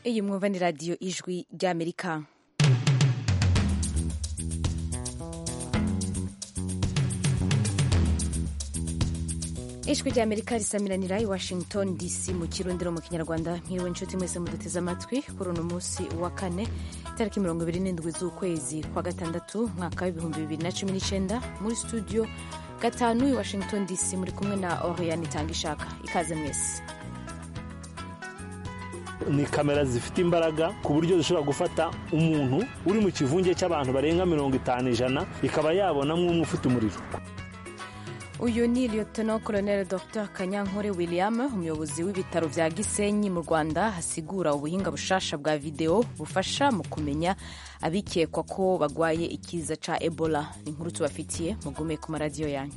iyi mwumva ni radiyo ijwi ry'amerika ijwi ry'amerika risamiranira i washington dc mu kirundiro mu kinyarwanda mwiriwe inshuti mwese muduteze amatwi kuri uno munsi wa kane itariki mirongo ibiri n'indwi z'ukwezi kwa gatandatu mwaka w'ibihumbi bibiri na cumi n'icyenda muri studio gatanu i washington dc muri kumwe na oriyani itanga ishaka ikaze mwese ni kamera zifite imbaraga ku buryo zishobora gufata umuntu uri mu kivunge cy'abantu barenga mirongo itanu ijana ikaba yabona nk'umwe ufite umuriro uyu ni liyotona koroneli dr kanyankore william umuyobozi w'ibitaro bya gisenyi mu rwanda hasigura ubuhinga bushasha bwa videwo bufasha mu kumenya abikekwa ko barwaye ikiza ca ebola ni inkuru tubafitiye mugume ku maradiyo yanyu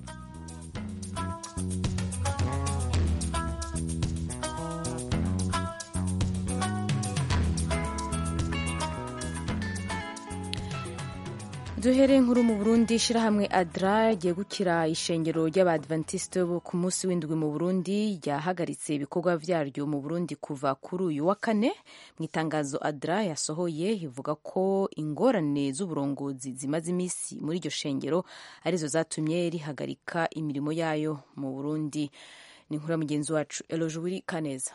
duhere inkuru mu burundi ishyirahamwe adra ryegukira ishengero ry'abadventiste bo ku munsi w'indwi mu burundi ryahagaritse ibikorwa byaryo mu burundi kuva kuri uyu wa kane mu itangazo adra yasohoye ivuga ko ingorane z'uburongozi zimaze iminsi muri iryo shengero arizo zatumye rihagarika imirimo yayo mu burundi ni inkuru ya mugenzi wacu elojubiri kaneza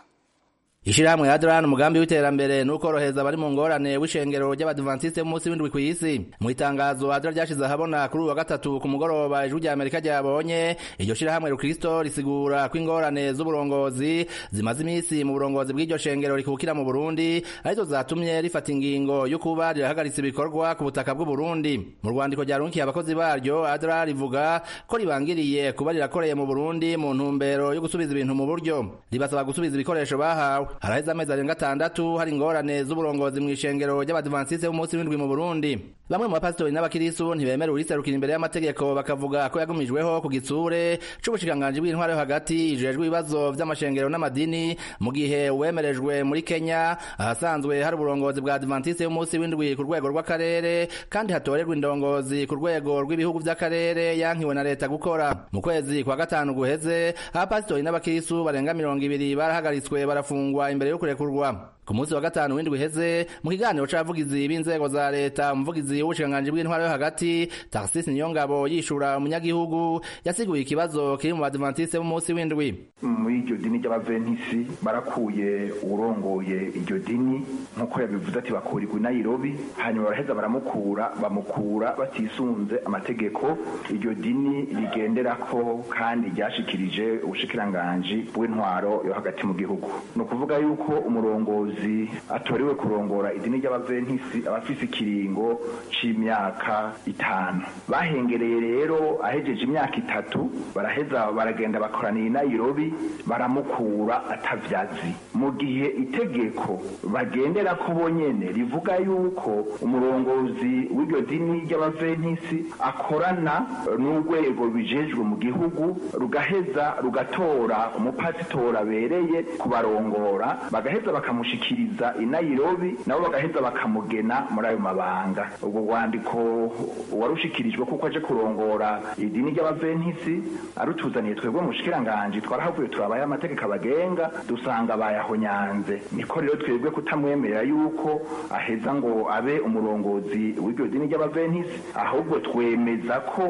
Ishirahamwe Adran umugambi w'iterambere n'ukoroheza bari mu ngorane w'ishengero ry'abadvantiste munsi w'indwi kw'isi mu itangazo Adran ryashize ahabona kuri uwa gatatu ku mugoroba ijwi rya Amerika ryabonye iryo shirahamwe Rukristo risigura ko ingorane z'uburongozi zimaze iminsi mu burongozi bw'iryo shengero rikukira mu Burundi arizo zatumye rifata ingingo yo kuba rirahagaritse ibikorwa ku butaka bw'u Burundi mu rwandiko ryarunkiye abakozi baryo Adran rivuga ko ribangiriye kuba rirakoreye mu Burundi mu ntumbero yo gusubiza ibintu mu buryo ribasaba gusubiza ibikoresho bahawe haraheze amezi arenga atandatu hari ingorane z'uburongozi mu ishengero ry'abadivansiste b'umunsi w'indwi mu burundi bamwe mu bapasitori n'abakirisu ntibemera uriserukira imbere y'amategeko bakavuga ko yagumijweho ku gitsure c'ubushikiranganji bw'intwaro yo hagati ijejwe ibibazo vy'amashengero n'amadini mu gihe uwemerejwe muri kenya ahasanzwe hari uburongozi bwa adventiste b'umunsi w'indwi ku rwego rw'akarere kandi hatorerwa indongozi ku rwego rw'ibihugu vy'akarere yankiwe na leta gukora mu kwezi kwa gatanu guheze abapasitori n'abakirisu barenga mirongo ibiri barahagaritswe barafungwa imbere yo kurekurwa ku munsi wa gatanu w'indwi uheze mu kiganiro c'abavugizi b'inzego za leta umuvugizi w'ubushikiranganji bw'intwaro yo hagati Tarsis Niyongabo yishura umunyagihugu yasiguye ikibazo kiri mu badventiste b'umunsi w'indwi muri iryo dini ry'abaventisi barakuye urongoye iryo dini nk'uko yabivuze ati bakura i Nairobi hanyuma baraheza baramukura bamukura batisunze amategeko iryo dini rigenderako kandi ryashikirije ubushikiranganji bw'intwaro yo hagati mu gihugu ni ukuvuga yuko umurongozi atorewe kurongora idini ry'abaventisi abafise ikiringo c'imyaka itanu bahengereye rero ahejeje imyaka itatu baraheza baragenda bakoraniye i Nairobi baramukura atavyazi mu gihe itegeko bagendera ko bonyene rivuga yuko umurongozi w'iryo dini ry'abaventisi akorana n'urwego rubijejwe mu gihugu rugaheza rugatora umupasitora bereye kubarongora bagaheza bakamushikira bakiriza i Nairobi nabo bagaheza bakamugena muri ayo mabanga ubwo rwandiko warushikirijwe kuko aje kurongora idini ry'abaventisi arutuzaniye twebwe mushikiranganje twarahavuye turabaye amategeko abagenga dusanga bayahonyanze niko rero twebwe kutamwemerera yuko aheza ngo abe umurongozi w'iryo dini ry'abaventisi ahubwo twemeza ko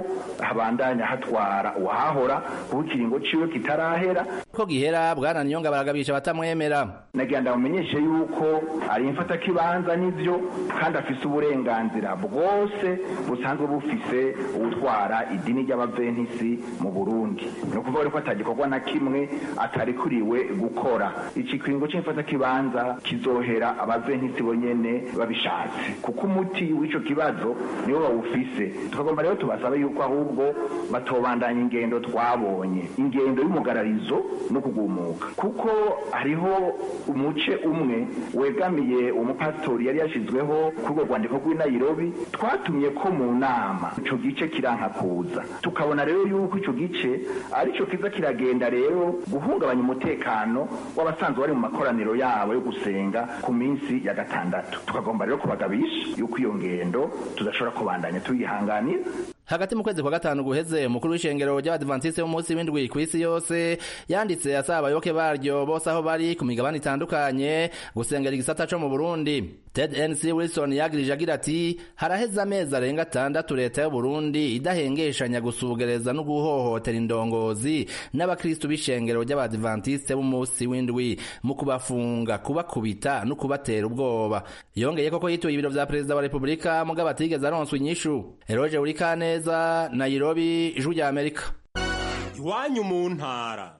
habandanya hatwara uwahahora kuko ikiringo ciwe kitarahera ko gihera bwana niyonga baragabisha batamwemera nagira ndamumenyeshe yuko ari imfata kibanza n'ibyo kandi afise uburenganzira bwose busanzwe bufise utwara idini ry'abaventisi mu Burundi ni ukuvuga rero ko atagikorwa na kimwe atarikuriwe gukora iki kiringo cy'imfata kibanza kizohera abaventisi bonyene babishatse kuko umuti w'ico kibazo niwo bawufise tukagomba rero tubasaba yuko ahubwo batobandanya ingendo twabonye ingendo y'umugararizo no kugumuka kuko hariho umuce umwe wegamiye umupasitori yari yashyizweho kuri urwo rwandiko rw'i Nairobi twatumye ko mu nama icyo gice kiranka kuza tukabona rero yuko icyo gice aricyo kiza kiragenda rero guhungabanya umutekano w'abasanzwe bari mu makoraniro yabo yo gusenga ku minsi ya gatandatu tukagomba rero kubagabisha yuko iyo ngendo tudashobora kubandanya tuyihanganira hagati mu kwezi kwa gatanu guheze umukuru w'ishengero ry'abadivantisite b'umunsi w'indwi ku isi yose yanditse asaba abayoboke baryo bose aho bari ku migabane itandukanye gusengera igisata co mu burundi ted nc wilson yagirije agira ati haraheze amezi arenga atandatu leta y'uburundi idahengeshanya gusugereza no guhohotera indongozi n'abakristu b'ishengero ry'abadivantisite b'umunsi w'indwi mu kubafunga kubakubita no kubatera ubwoba yongeye koko yituye ibiro vya perezida wa repubulika mugabo atigeze aronswa inyishu eroge urikaneza nairobi ijwi rya amerika iwanyu mu ntara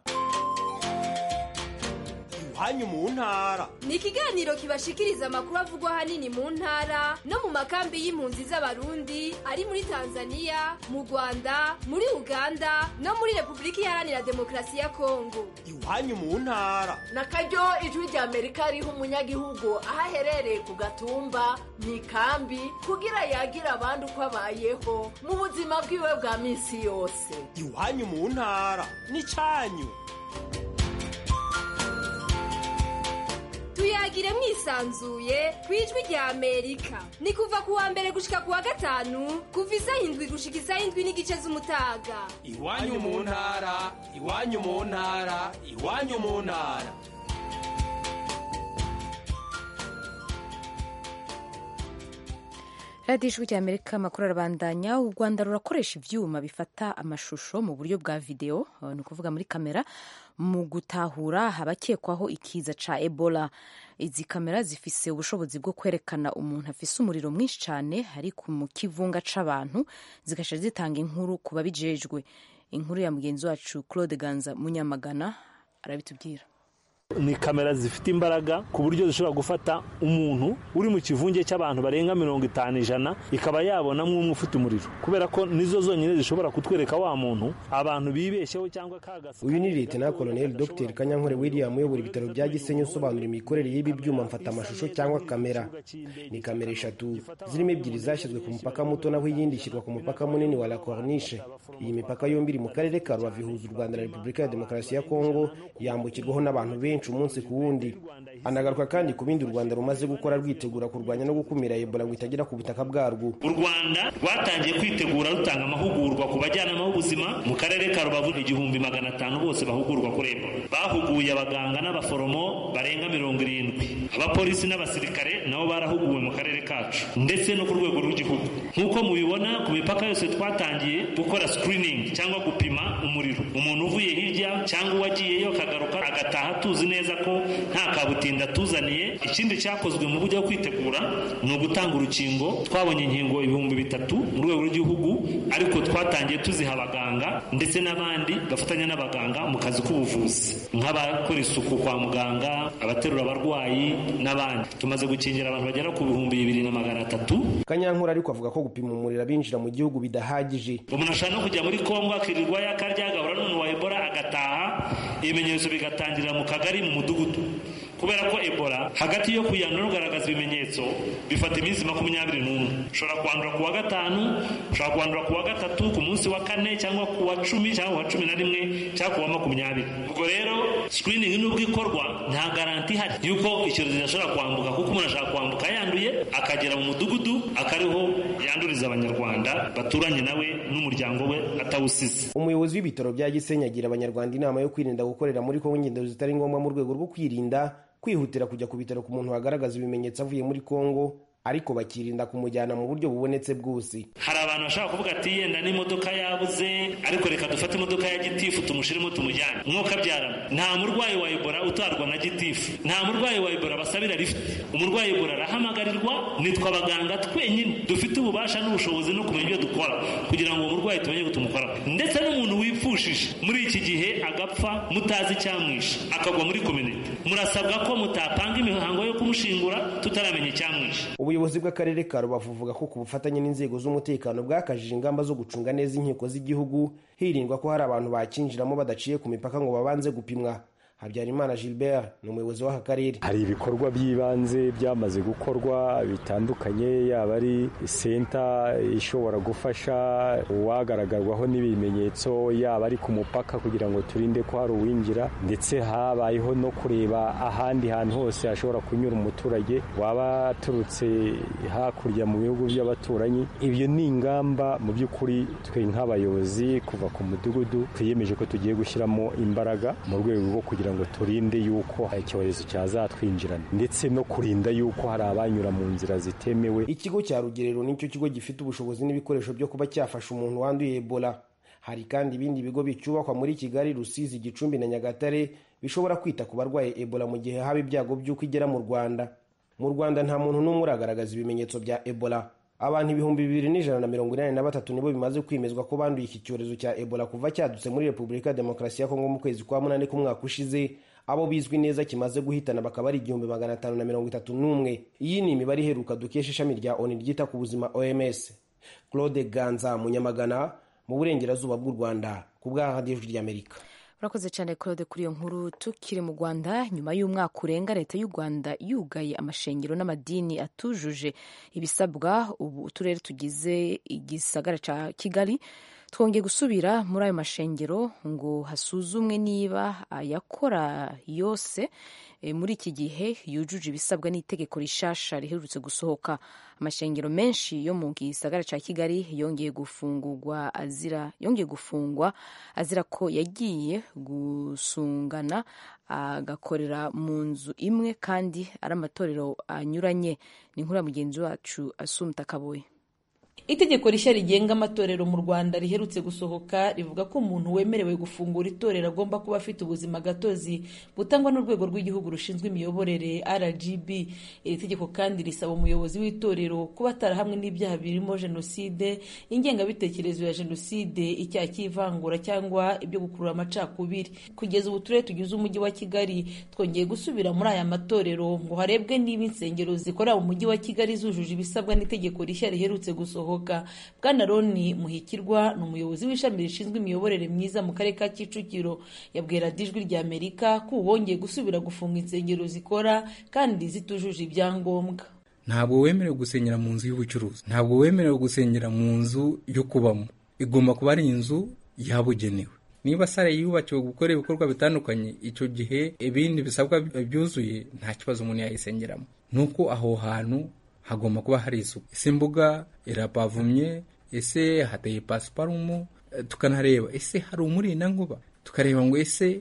iwanyu mu ntara ni ikiganiro kibashikiriza amakuru avugwa ahanini mu ntara no mu makambi y'impunzi z'abarundi ari muri tanzania mu rwanda muri uganda no muri repubulika iharanira demokarasi ya kongo iwanyu mu ntara na karyo ijwi rya amerika riha umunyagihugu aho aherereye ku gatumba mu ikambi kugira yagira abandi uko abayeho mu buzima bwiwe bwa minsi yose iwanyu mu ntara n'icanyu tuyagire mwisanzuye ku ijwi rya amerika ni kuva ku wa mbere gushika ku wa gatanu kuva isaha indwi gushika isaha indwi n'igice z'umutaga iwanyu mu ntara iwanyu mu ntara iwanyu mu ntara radiyo ijwi rya amerika amakuru arabandanya u rwanda rurakoresha ibyuma bifata amashusho mu buryo bwa videwo eh, ni ukuvuga muri kamera mu gutahura abakekwaho ikiza ca ebola izi kamera zifise ubushobozi bwo kwerekana umuntu afise umuriro mwinshi cyane ari mu kivunga c'abantu zigasha zitanga inkuru ku babijejwe inkuru ya mugenzi wacu claude ganza munyamagana arabitubwira ni kamera zifite imbaraga ku buryo zishobora gufata umuntu uri mu kivunge cy'abantu barenga mirongo itanu ijana ikaba yabona umwe ufite umuriro kubera ko nizo zonyine zishobora kutwereka wa muntu abantu bibeshyeho cyangwa kagasa uyu ni leta koloneli dr kanyankore william uyobora ibitaro bya gisenyi usobanura imikorere y'ibi byuma mfatamashusho cyangwa kamera ni kamera eshatu zirimo ebyiri zashyizwe ku mupaka muto naho iyindi ishyirwa ku mupaka munini wa la corniche iyi mipaka yombi iri mu karere ka rubavu ihuza u rwanda na repubulika ya demokarasi ya kongo yambukirwaho n'abantu benshi benshi umunsi ku wundi anagaruka kandi ku bindi u rwanda rumaze gukora rwitegura kurwanya no gukumira ebola ngo itagera ku butaka bwarwo u rwanda rwatangiye kwitegura rutanga amahugurwa ku bajyanama b'ubuzima mu karere ka rubavu igihumbi magana atanu bose bahugurwa kuri ebola bahuguye abaganga n'abaforomo barenga mirongo irindwi abapolisi n'abasirikare nabo barahuguwe mu karere kacu ndetse no ku rwego rw'igihugu nk'uko mubibona ku mipaka yose twatangiye gukora sikiriningi cyangwa gupima umuriro umuntu uvuye hirya cyangwa uwagiyeyo akagaruka agataha tuzi neza ko nta kabutinda tuzaniye ikindi cyakozwe mu buryo bwo kwitegura ni ugutanga urukingo twabonye inkingo ibihumbi bitatu mu rwego rw'igihugu ariko twatangiye tuziha abaganga ndetse n'abandi bafatanya n'abaganga mu kazi k'ubuvuzi nk'abakora isuku kwa muganga abaterura abarwayi n'abandi tumaze gukingira abantu bagera ku bihumbi bibiri na magana atatu kanyankore ariko avuga ko gupima umuriro abinjira mu gihugu bidahagije umuntu ashobora no kujya muri kongo akirirwa yakaryagahura n'umuntu wa ebola agataha ibimenyetso bigatangirira mu kagari mu mudugudu kubera ko ebola hagati yo kuyandura ugaragaza ibimenyetso bifata iminsi makumyabiri n'umwe ushobora kwandura ku wa gatanu ushobora kwandura ku wa gatatu ku munsi wa kane cyangwa ku wa cumi cyangwa ku wa cumi na rimwe cyangwa ku wa makumyabiri ubwo rero sikiriningi nubwo ikorwa nta garanti ihari yuko icyorezo kidashobora kwambuka kuko umuntu ashobora kwambuka yanduye akagera mu mudugudu akariho yanduriza abanyarwanda baturanye nawe n'umuryango we atawusize umuyobozi w'ibitaro bya gisenyi agira abanyarwanda inama yo kwirinda gukorera muri kongo ingendo zitari ngombwa mu rwego rwo kwirinda kwihutira kujya ku bitaro ku muntu wagaragaza ibimenyetso avuye muri kongo ariko bakirinda kumujyana mu buryo bubonetse bwose hari abantu bashobora kuvuga ati yenda n'imodoka yabuze ariko reka dufate imodoka ya gitifu tumushiremo tumujyane umwuka abyarana nta murwayi wa ebola utarwa na gitifu nta murwayi wa ebola basabira lifuti umurwayi wa ebola arahamagarirwa nitwe abaganga twenyine dufite ububasha n'ubushobozi no kumenya ibyo dukora kugira ngo uwo murwayi tumenye ko tumukoraho ndetse n'umuntu wipfushije muri iki gihe agapfa mutazi icyamwishe akagwa muri kominite murasabwa ko mutapanga imihango yo kumushingura tutaramenya icyamwishe ubuyobozi bw'akarere ka rubavu buvuga ko ku bufatanye n'inzego z'umutekano bwakajije ingamba zo gucunga neza inkiko z'igihugu hirindwa ko hari abantu bakinjiramo badaciye ku mipaka ngo babanze gupimwa habyarimana gilbert ni umuyobozi w'aka karere hari ibikorwa by'ibanze byamaze gukorwa bitandukanye yaba ari senta ishobora gufasha uwagaragarwaho n'ibimenyetso yaba ari ku mupaka kugira ngo turinde ko hari uwinjira ndetse habayeho no kureba ahandi hantu hose hashobora kunyura umuturage waba aturutse hakurya mu bihugu by'abaturanyi ibyo ni ingamba mu by'ukuri twe nk'abayobozi kuva ku mudugudu twiyemeje ko tugiye gushyiramo imbaraga mu rwego rwo kugira kugira ngo turinde yuko icyorezo cyazatwinjirana ndetse no kurinda yuko hari abanyura mu nzira zitemewe ikigo cya rugerero nicyo kigo gifite ubushobozi n'ibikoresho byo kuba cyafasha umuntu wanduye ebola hari kandi ibindi bigo bicyubakwa muri kigali rusizi gicumbi na nyagatare bishobora kwita ku barwaye ebola mu gihe haba ibyago by'uko igera mu rwanda mu rwanda nta muntu n'umwe uragaragaza ibimenyetso bya ebola abantu ibihumbi bibiri n'ijana na mirongo inani na batatu nibo bimaze kwemezwa ko banduye iki cyorezo cya ebola kuva cyadutse muri repubulika ya demokarasi ya kongo mu kwezi kwa munani k'umwaka ushize abo bizwi neza kimaze guhitana bakaba ari igihumbi magana atanu na mirongo itatu n'umwe iyi ni imibare iheruka dukesha ishami rya oni ryita ku buzima oms claude ganza munyamagana mu burengerazuba bw'u rwanda ku bwa radiyo ijwi ry'amerika urakoze cyane claude kuri iyo nkuru tukiri mu rwanda nyuma y'umwaka urenga leta y'u rwanda yugaye amashengero n'amadini atujuje ibisabwa ubu uturere tugize igisagara cya kigali twongeye gusubira muri ayo mashengero ngo hasuzumwe niba ayakora yose muri iki gihe yujuje ibisabwa n'itegeko rishasha riherutse gusohoka amashengero menshi yo mu gisagara cya kigali yongeye gufungurwa azira yongeye gufungwa azira ko yagiye gusungana agakorera mu nzu imwe kandi ari amatorero anyuranye ni nkuriya mugenzi wacu asumta kaboye itegeko rishya rigenga amatorero mu rwanda riherutse gusohoka rivuga ko umuntu wemerewe gufungura itorero agomba kuba afite ubuzima gatozi butangwa n'urwego rw'igihugu rushinzwe imiyoborere rgb iri tegeko kandi risaba umuyobozi w'itorero kuba atarahamwe n'ibyaha birimo jenoside ingengabitekerezo ya jenoside icyaha cy'ivangura cyangwa ibyo gukurura amacakubiri kugeza ubu turere tugize umujyi wa kigali twongeye gusubira muri aya matorero ngo harebwe niba insengero zikorera mu mujyi wa kigali zujuje ibisabwa n'itegeko rishya riherutse gusohoka bwana roni muhikirwa ni umuyobozi w'ishami rishinzwe imiyoborere myiza mu karere ka kicukiro yabwiye radiyo ijwi rya amerika ko wongeye gusubira gufunga insengero zikora kandi zitujuje ibyangombwa ntabwo wemerewe gusengera mu nzu y'ubucuruzi ntabwo wemerewe gusengera mu nzu yo kubamo igomba kuba ari inzu yabugenewe niba sare yubakiwe gukora ibikorwa bitandukanye icyo gihe ibindi bisabwa byuzuye nta kibazo umuntu yayisengeramo nuko aho hantu hagomba kuba hari isuku ese imbuga irapavumye ese hateye pasiparumu tukanahareba ese hari umurindankuba tukareba ngo ese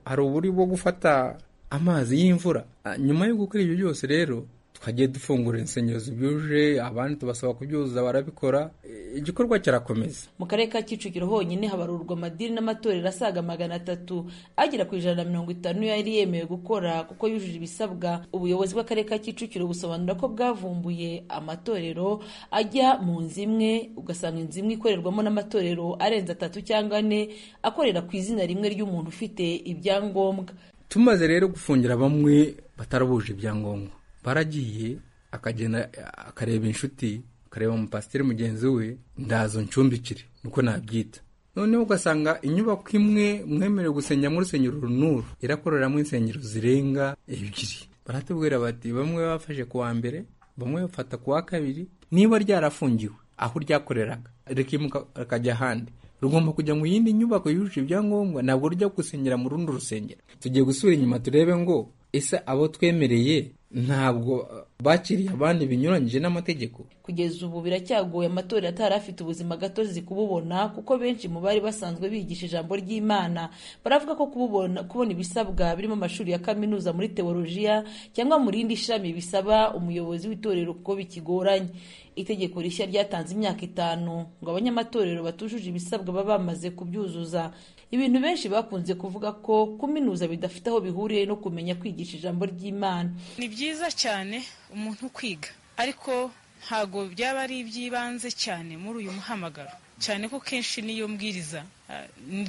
hari uburyo bwo gufata amazi y'imvura nyuma yo gukora ibyo byose rero twagiye dufungura insengero zibyuje abandi tubasaba kubyuzuza barabikora igikorwa kirakomeza mu karere ka kicukiro honyine habarurwa amadini n'amatorero asaga magana atatu agera ku ijana na mirongo itanu yari yemewe gukora kuko yujuje ibisabwa ubuyobozi bw'akarere ka kicukiro busobanura ko bwavumbuye amatorero ajya mu nzu imwe ugasanga inzu imwe ikorerwamo n'amatorero arenze atatu cyangwa ane akorera ku izina rimwe ry'umuntu ufite ibyangombwa tumaze rero gufungira bamwe batarabuje ibyangombwa baragiye akagenda akareba inshuti akareba umupasiteri mugenzi we ndazo ncumbikire nuko nabyita noneho ugasanga inyubako imwe mwemerewe gusengera muri rusengero runuru irakoreramo insengero zirenga ebyiri baratubwira bati bamwe bafashe ku wa mbere bamwe bafata ku wa kabiri niba ryarafungiwe aho ryakoreraga rikimuka akajya ahandi rugomba kujya mu yindi nyubako yujuje ibyangombwa ntabwo rujya gusengera mu rundi rusengero tugiye gusura inyuma turebe ngo ese abo twemereye ntabwo bakiriye abandi binyuranyije n'amategeko kugeza ubu biracyagoye amatorero atari afite ubuzima gatozi kububona kuko benshi mu bari basanzwe bigisha ijambo ry'imana baravuga ko kububona kubona ibisabwa birimo amashuri ya kaminuza muri teolojiya cyangwa mu rindi shami bisaba umuyobozi w'itorero kuko bikigoranye itegeko rishya ryatanze imyaka itanu ngo abanyamatorero batujuje ibisabwa baba bamaze kubyuzuza ibintu benshi bakunze kuvuga ko kuminuza bidafite aho bihuriye no kumenya kwigisha ijambo ry'imana ni byiza cyane umuntu kwiga ariko ntabwo byaba ari iby'ibanze cyane muri uyu muhamagaro cyane ko kenshi niyo mbwiriza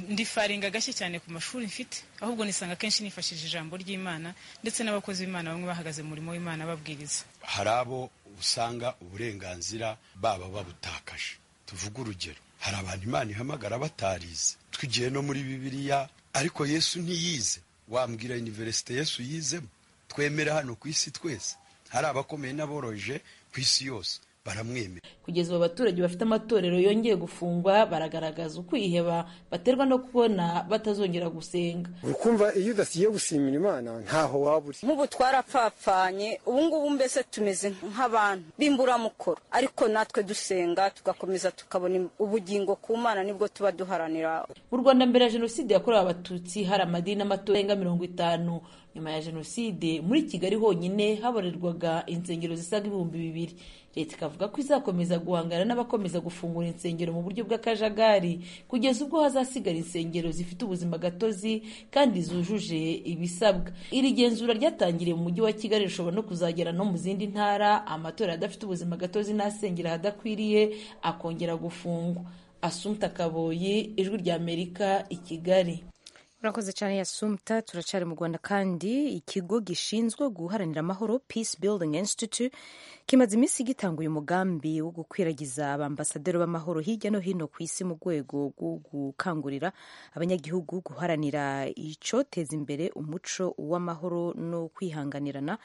ndifaringa gashya cyane ku mashuri mfite ahubwo nisanga kenshi nifashishije ijambo ry'imana ndetse n'abakozi b'imana bamwe bahagaze umurimo w'imana babwiriza hari abo usanga uburenganzira baba babutakaje tuvuge urugero hari abantu imana ihamagara batarize tugiye no muri bibiliya ariko yesu ntiyize wambwira iniverisite yesu yizemo twemera hano ku isi twese hari abakomeye n'aboroje ku isi yose baramwemera kugeza ubu abaturage bafite amatorero yongeye gufungwa baragaragaza ukwiheba baterwa no kubona batazongera gusenga ukumva iyo udasiye gushimira imana ntaho waba uri nk'ubu twarapfapfanye ubu ngubu mbese tumeze nk'abantu b'imburamukoro ariko natwe dusenga tugakomeza tukabona ubugingo ku mana nibwo tuba duharanira mu rwanda mbere ya jenoside yakorewe abatutsi hari amadini n'amatora arenga mirongo itanu nyuma ya jenoside muri kigali honyine haborerwaga insengero zisaga ibihumbi bibiri leta ikavuga ko izakomeza guhangana n'abakomeza gufungura insengero mu buryo bw'akajagari kugeza ubwo hazasigara insengero zifite ubuzima gatozi kandi zujuje ibisabwa iri genzura ryatangiriye mu mujyi wa kigali rishobora no kuzagera no mu zindi ntara amatora adafite ubuzima gatozi n'asengera ahadakwiriye akongera gufungwa asumta kaboyi ijwi ry'amerika i kigali urakoze cyane yasumta turacyari mu rwanda kandi ikigo gishinzwe guharanira amahoro peace building institute kimaze iminsi gitanga uyu mugambi wo gukwiragiza abambasaderi b'amahoro hirya no hino ku isi mu rwego rwo gukangurira abanyagihugu guharanira icyoteza imbere umuco w'amahoro no kwihanganirana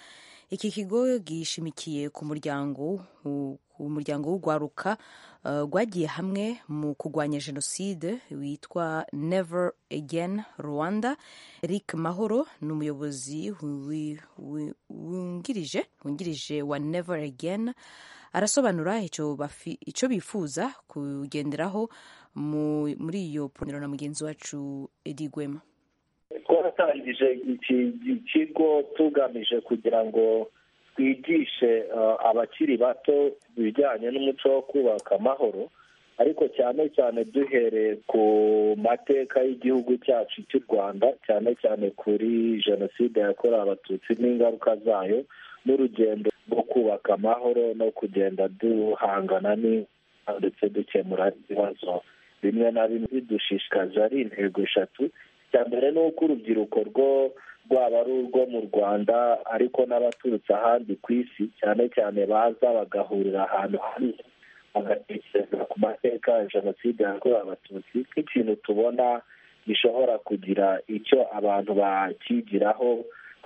iki kigo gishimikiye ku muryango umuryango w'urwaruka rwagiye uh, hamwe mu kurwanya jenoside witwa never again rwanda eric mahoro ni umuyobozi wungirije wungirije wa never again arasobanura icyo bifuza kugenderaho muri iyo ponero na mugenzi wacu edi gwema twaratangije iki kigo tugamije kugira ngo twigishe abakiri bato ibijyanye n'umuco wo kubaka amahoro ariko cyane cyane duhereye ku mateka y'igihugu cyacu cy'u rwanda cyane cyane kuri jenoside yakorewe abatutsi n'ingaruka zayo n'urugendo rwo kubaka amahoro no kugenda duhangana ndetse dukemura ibibazo bimwe na bimwe bidushishikaje ari intego eshatu icya mbere ni uko urubyiruko rwo rwaba ari urwo mu rwanda ariko n'abaturutse ahandi ku isi cyane cyane baza bagahurira ahantu hamwe bagatekereza ku mateka ya jenoside yakorewe abatutsi nk'ikintu tubona gishobora kugira icyo abantu bakigiraho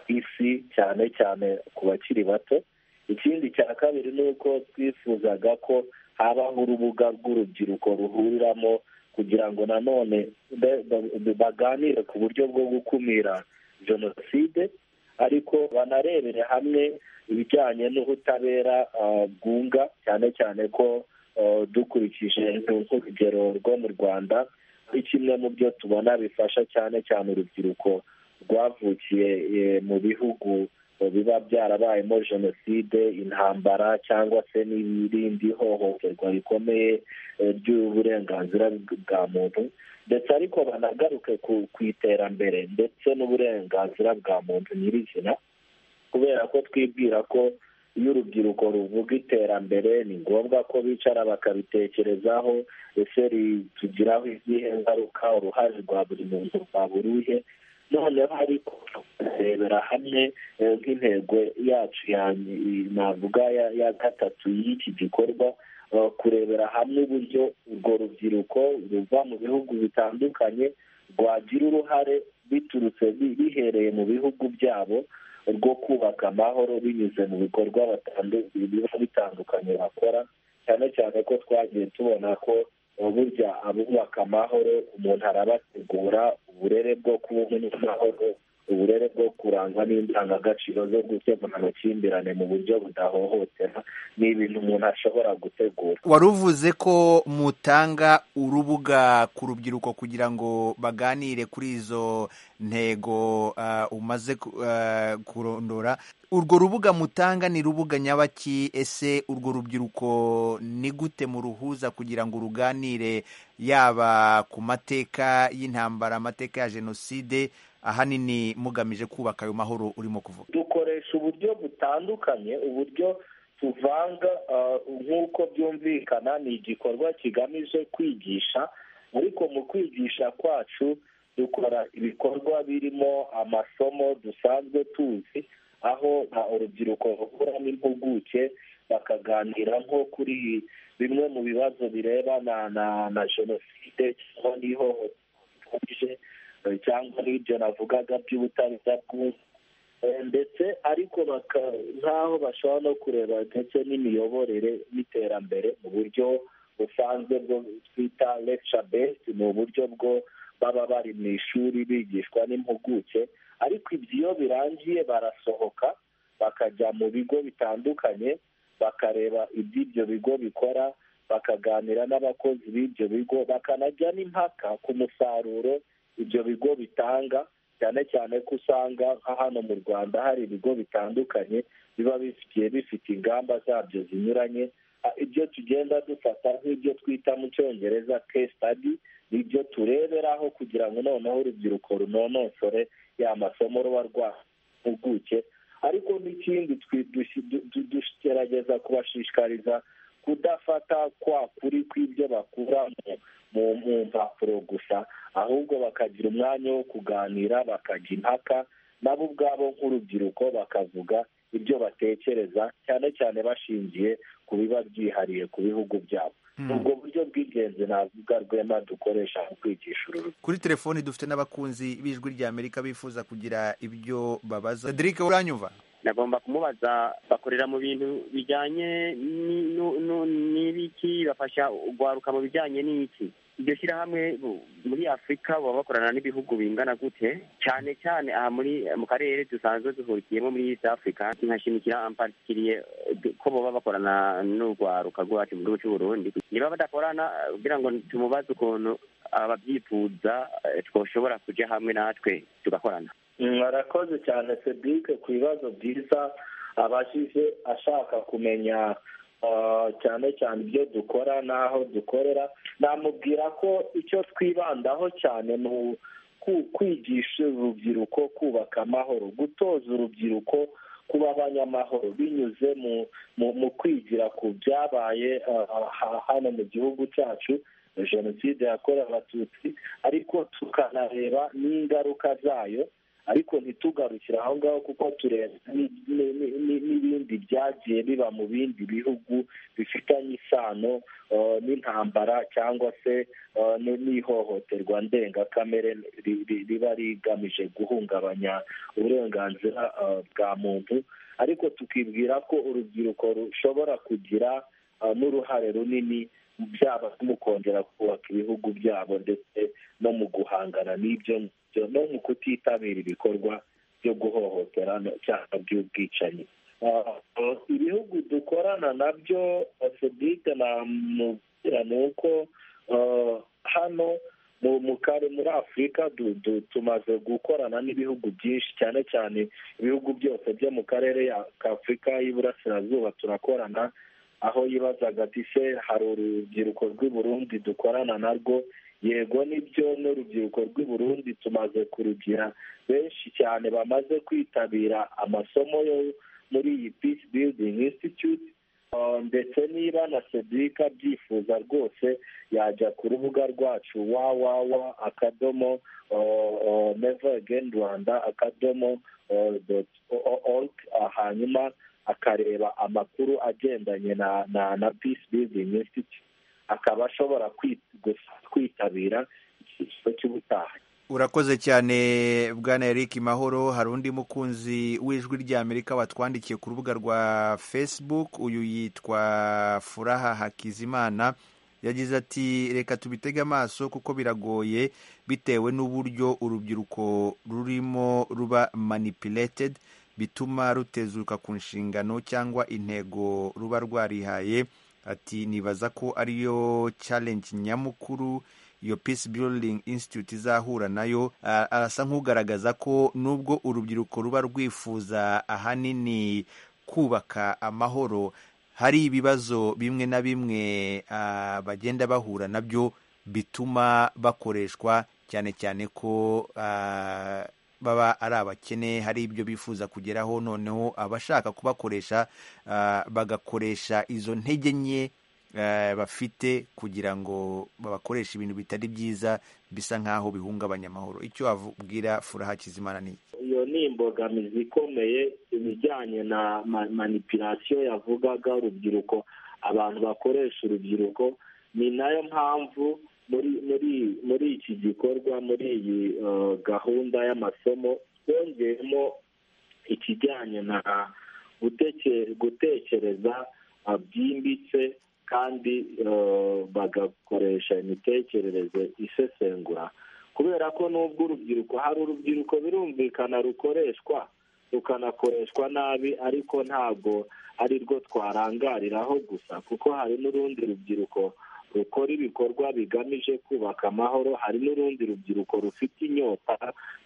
ku isi cyane cyane ku bakiri bato ikindi cya kabiri ni uko twifuzaga ko habaho urubuga rw'urubyiruko ruhuriramo kugira ngo nanone baganire ku buryo bwo gukumira jenoside ariko banarebere hamwe ibijyanye n'ubutabera bwunga cyane cyane ko dukurikije nk'urugero rwo mu rwanda ari kimwe mu byo tubona bifasha cyane cyane urubyiruko rwavukiye mu bihugu biba byarabayemo jenoside intambara cyangwa se n'ibindi hohoterwa rikomeye ry'uburenganzira bwa muntu ndetse ariko banagaruke ku iterambere ndetse n'uburenganzira bwa muntu nyirizina kubera ko twibwira ko iyo urubyiruko ruvuga iterambere ni ngombwa ko bicara bakabitekerezaho ese ritugiraho izihe ngaruka uruhare rwa buri muntu rwa buri uhe noneho ariko tukarebera hamwe nk'intego yacu navuga ya gatatu y'iki gikorwa kurebera hamwe uburyo urwo rubyiruko ruva mu bihugu bitandukanye rwagira uruhare biturutse bihereye mu bihugu byabo rwo kubaka amahoro binyuze mu bikorwa biba bitandukanye bakora cyane cyane ko twagiye tubona ko burya abubaka amahoro umuntu arabategura uburere bwo kubona amahoro uburere bwo kurangwa n'indangagaciro zo gukemura amakimbirane mu buryo budahohotera ni ibintu umuntu ashobora gutegura wari uvuze ko mutanga urubuga ku rubyiruko kugira ngo baganire kuri izo ntego umaze kurondora urwo rubuga mutanga ni rubuga nyabaki ese urwo rubyiruko ni gute muruhuza kugira ngo ruganire yaba ku mateka y'intambara amateka ya jenoside ahanini mugamije kubaka ayo mahoro urimo kuvuga dukoresha uburyo butandukanye uburyo tuvanga nk'uko byumvikana ni igikorwa kigamije kwigisha ariko mu kwigisha kwacu dukora ibikorwa birimo amasomo dusanzwe tuzi aho urubyiruko ruhura n'impuguke bakaganira nko kuri bimwe mu bibazo birebana na jenoside cyangwa n'ihohoterwa cyangwa n'ibyo navugaga by'ubutabera bw'umwe ndetse ariko nk'aho bashobora no kureba ndetse n'imiyoborere n'iterambere mu buryo busanzwe bwo twita lecture based ni uburyo bwo baba bari mu ishuri bigishwa n'impuguke ariko ibyo iyo birangiye barasohoka bakajya mu bigo bitandukanye bakareba iby'ibyo bigo bikora bakaganira n'abakozi b'ibyo bigo bakanajya n'impaka ku musaruro ibyo bigo bitanga cyane cyane ko usanga nka hano mu rwanda hari ibigo bitandukanye biba bifitiye bifite ingamba zabyo zinyuranye ibyo tugenda dufata nk'ibyo twita mu cyongereza case study nibyo tureberaho kugira ngo noneho urubyiruko runonosore ya masomo ruba rwahimpuguke ariko n'ikindi tugerageza kubashishikariza kudafata kwa kuri kw'ibyo bakura mu mpapuro gusa ahubwo bakagira umwanya wo kuganira bakajya impaka nabo ubwabo nk'urubyiruko bakavuga ibyo batekereza cyane cyane bashingiye ku biba byihariye ku bihugu byabo ubwo buryo bw'ingenzi navuga rwema dukoresha mu kwigisha uru kuri telefoni dufite n'abakunzi b'ijwi rya amerika bifuza kugira ibyo babaza derike uranyumva nagomba kumubaza bakorera mu bintu bijyanye n'ibiki bafasha guharuka mu bijyanye n'iki iryo shyirahamwe muri afurika baba bakorana n'ibihugu bingana gute cyane cyane aha muri mu karere dusanzwe duhurikiyemo muri east africa nkashimikira ampatikiriye ko baba bakorana n'urwaruka rwacu mu gihugu cy'u burundi niba badakorana kugira ngo tumubaze ukuntu ababyifuza twashobora kujya hamwe natwe tugakorana mwarakoze cyane cedric ku bibazo byiza abashyize ashaka kumenya cyane cyane ibyo dukora n'aho dukorera namubwira ko icyo twibandaho cyane ni kwigisha urubyiruko kubaka amahoro gutoza urubyiruko kuba abanyamahoro binyuze mu kwigira ku byabaye hano mu gihugu cyacu jenoside yakorewe abatutsi ariko tukanareba n'ingaruka zayo ariko ntitugarukire aho ngaho kuko tureba n'ibindi byagiye biba mu bindi bihugu bifitanye isano n'intambara cyangwa se n'ihohoterwa ndengakamere riba rigamije guhungabanya uburenganzira bwa muntu ariko tukibwira ko urubyiruko rushobora kugira n'uruhare runini byaba mu kongera kubaka ibihugu byabo ndetse no mu guhangana n'ibyo no mu kutitabira ibikorwa byo guhohotera cyangwa by'ubwicanyi ibihugu dukorana nabyo sodite namubwira ni uko hano mu kare muri afurika tumaze gukorana n'ibihugu byinshi cyane cyane ibihugu byose byo mu karere ka afurika y'iburasirazuba turakorana aho yibazaga ati se hari urubyiruko rw'i Burundi dukorana narwo yego nibyo n'urubyiruko rw'i Burundi tumaze kurugira benshi cyane bamaze kwitabira amasomo yo muri iyi peace building institute ndetse niba na cedric abyifuza rwose yajya ku rubuga rwacu wawawa akadomo never again rwanda akadomo org hanyuma akareba amakuru agendanye na na na peace building institute akaba ashobora kwitabira icyiciro cy'ubutaha urakoze cyane bwana eric mahoro hari undi mukunzi w'ijwi ry'amerika watwandikiye ku rubuga rwa facebook uyu yitwa furaha hakizimana yagize ati reka tubitege amaso kuko biragoye bitewe n'uburyo urubyiruko rurimo ruba manipuleted bituma rutezuka ku nshingano cyangwa intego ruba rwarihaye ati nibaza ko ariyo challenge nyamukuru iyo peace building institute izahura nayo arasa nk'ugaragaza ko nubwo urubyiruko ruba rwifuza ahanini kubaka amahoro hari ibibazo bimwe na bimwe bagenda bahura nabyo bituma bakoreshwa cyane cyane ko baba ari abakene hari ibyo bifuza kugeraho noneho abashaka kubakoresha bagakoresha izo ntege nke bafite kugira ngo babakoreshe ibintu bitari byiza bisa nk'aho bihungabanya amahoro icyo wabwira furaha kizimana ni iyo ni imbogamizi ikomeye ibijyanye na manipirasiyo yavugaga urubyiruko abantu bakoresha urubyiruko ni nayo mpamvu muri muri muri iki gikorwa muri iyi uh, gahunda y'amasomo twongeyemo ikijyanye na guteke- gutekereza uh, byimbitse kandi uh, bagakoresha imitekerereze isesengura kubera ko nubwo urubyiruko hari urubyiruko birumvikana rukoreshwa rukanakoreshwa nabi ariko ntabwo ari rwo twarangariraho gusa kuko hari n'urundi rubyiruko rukora ibikorwa bigamije kubaka amahoro hari n'urundi rubyiruko rufite inyota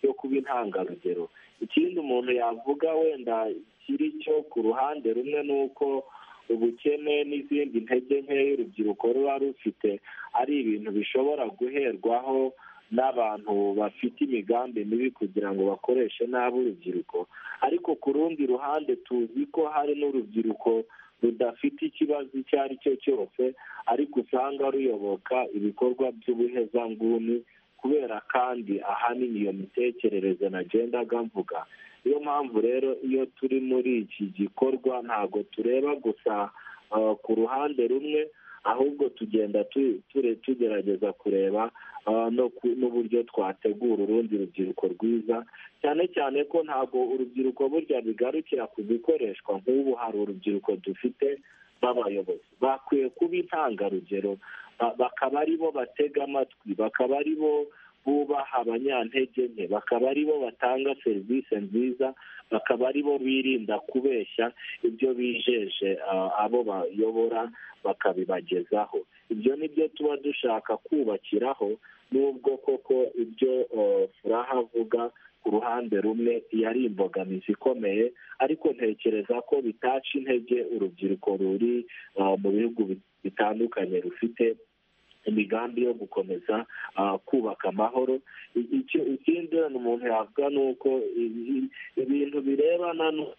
yo kuba intangarugero ikindi umuntu yavuga wenda kiri cyo ku ruhande rumwe ni uko ubukene n'izindi ntege nkeya urubyiruko ruba rufite ari ibintu bishobora guherwaho n'abantu bafite imigambi mibi kugira ngo bakoreshe nabi urubyiruko ariko ku rundi ruhande tuzi ko hari n'urubyiruko rudafite ikibazo icyo ari cyo cyose ariko usanga ruyoboka ibikorwa by'ubuhezanguni kubera kandi ahanini iyo mitekerereze nagendaga mvuga niyo mpamvu rero iyo turi muri iki gikorwa ntabwo tureba gusa uh, ku ruhande rumwe ahubwo tugenda tu- ture- tugerageza kureba uh, no ku- n'uburyo twategura urundi rubyiruko rwiza cyane cyane ko ntabwo urubyiruko burya bigarukira ku bikoreshwa nk'ubu hari urubyiruko dufite b'abayobozi bakwiye kuba intangarugero ba- bakaba ari bo batega amatwi bakaba ari bo bubaha abanyantege nke bakaba ari bo batanga serivisi nziza bakaba ari bo birinda kubeshya ibyo bijeje ah, abo bayobora bakabibagezaho ibyo ni byo tuba dushaka kubakiraho n'ubwo koko ibyo oh, furaha avuga ku ruhande rumwe yari imbogamizi ikomeye ariko ntekereza ko bitaca intege urubyiruko ruri ah, mu bihugu bitandukanye rufite imigambi yo gukomeza ah, kubaka amahoro I- icyo- ikindi umuntu yavuga ni uko i- i- ibintu birebana no-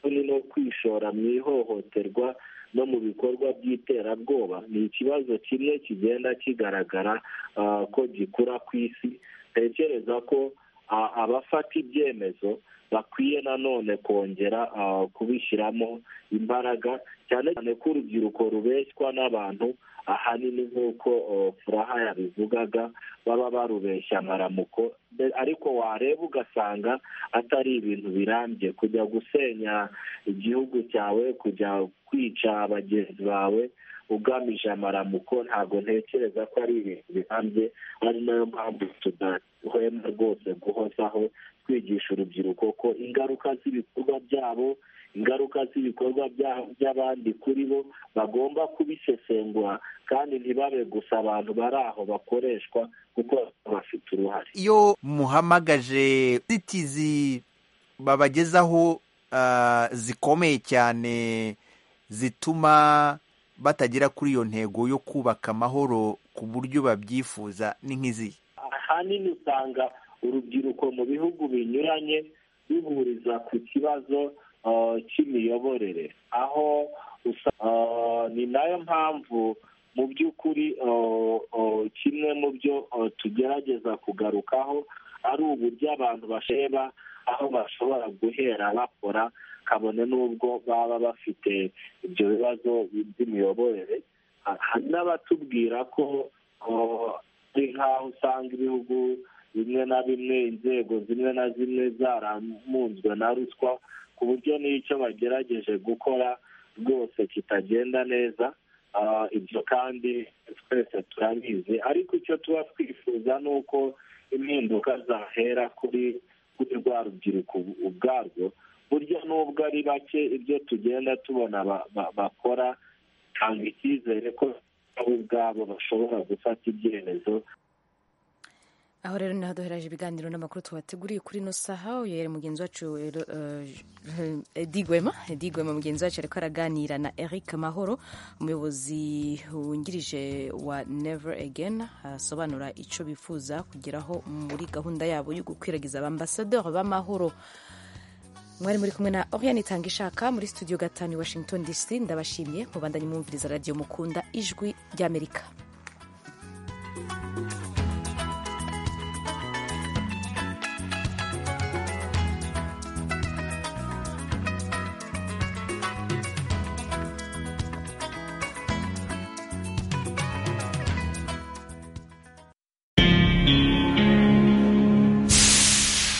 ni no kwishora mu ihohoterwa no mu bikorwa by'iterabwoba ni ikibazo kimwe kigenda kigaragara ah, ko gikura ku isi ntekereza ko ah, abafata ibyemezo bakwiye nanone kongera ah, kubishyiramo imbaraga cyane cyane ko urubyiruko rubeshywa n'abantu ahanini nk'uko oh, furaha yabivugaga baba barubeshya amaramuko Be- ariko wareba ugasanga atari ibintu birambye kujya gusenya igihugu cyawe kujya kwica abagenzi bawe ugamije amaramuko ntabwo ntekereza ko ari ibintu birambye ari nayo mpamvu tudahwema rwose guhozaho twigisha urubyiruko ko ingaruka z'ibikorwa byabo ingaruka z'ibikorwa bya- by'abandi kuri bo bagomba kubisesengura kandi ntibabe gusa abantu bari aho bakoreshwa kuko bafite uruhare iyo muhamagaje zitizi babagezaho ah, zikomeye cyane zituma batagera kuri iyo ntego yo kubaka amahoro ku buryo babyifuza ni nk'izihe ahanini usanga urubyiruko mu bihugu binyuranye bihuriza ku kibazo ah, cy'imiyoborere aho usa- ah, ni nayo mpamvu mu by'ukuri ah, ah, kimwe mu byo ah, tugerageza kugarukaho ari uburyo abantu basheba aho bashobora guhera bakora kabone n'ubwo baba bafite ibyo bibazo by'imiyoborere Ah, hari n'abatubwira ko ah, ari nk'aho usanga ibihugu bimwe na bimwe inzego zimwe na zimwe zaramunzwe na ruswa ku buryo n'icyo bagerageje gukora rwose kitagenda neza Ah, ibyo kandi twese turabizi ariko icyo tuba twifuza ni uko impinduka zahera kuri kuri rwa rubyiruko ubu- ubwarwo burya n'ubwo ari bake ibyo tugenda tubona ba- ba- bakora tanga icyizere ko nabo ubwabo bashobora gufata ibyemezo aho rero niho duheraje ibiganiro n'amakuru tubateguriye kuri ino saha uyu yari mugenzi wacu rero, eh, Eddie Gwema Eddie Gwema mugenzi wacu ariko araganira na Eric Mahoro umuyobozi wungirije wa Never Again asobanura icyo bifuza kugeraho muri gahunda yabo yo gukwiragiza abambasaderi b'amahoro mwari muri kumwe na Oriane Itangishaka muri studio gatanu i Washington DC ndabashimiye mubandanye mwumviriza radio mukunda ijwi ry'Amerika